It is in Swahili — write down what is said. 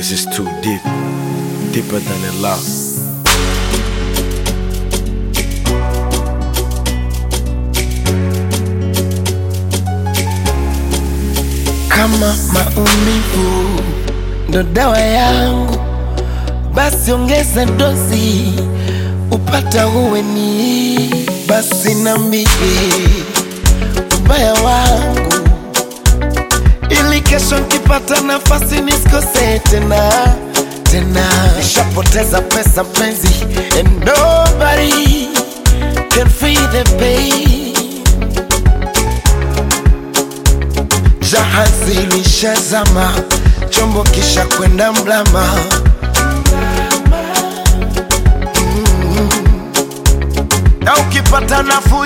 This is too deep, deeper than a lot. Kama maumivu ndo dawa yangu, basi ongeza dozi upata uweni. Basi nambie ubaya wangu, ili kesho nkipata nafasi nisikose tena tena. Nishapoteza pesa mpenzi, and nobody can feel the pain. Jahazi lishazama, chombo kisha kwenda mlama. Mm. Na ukipata nafuu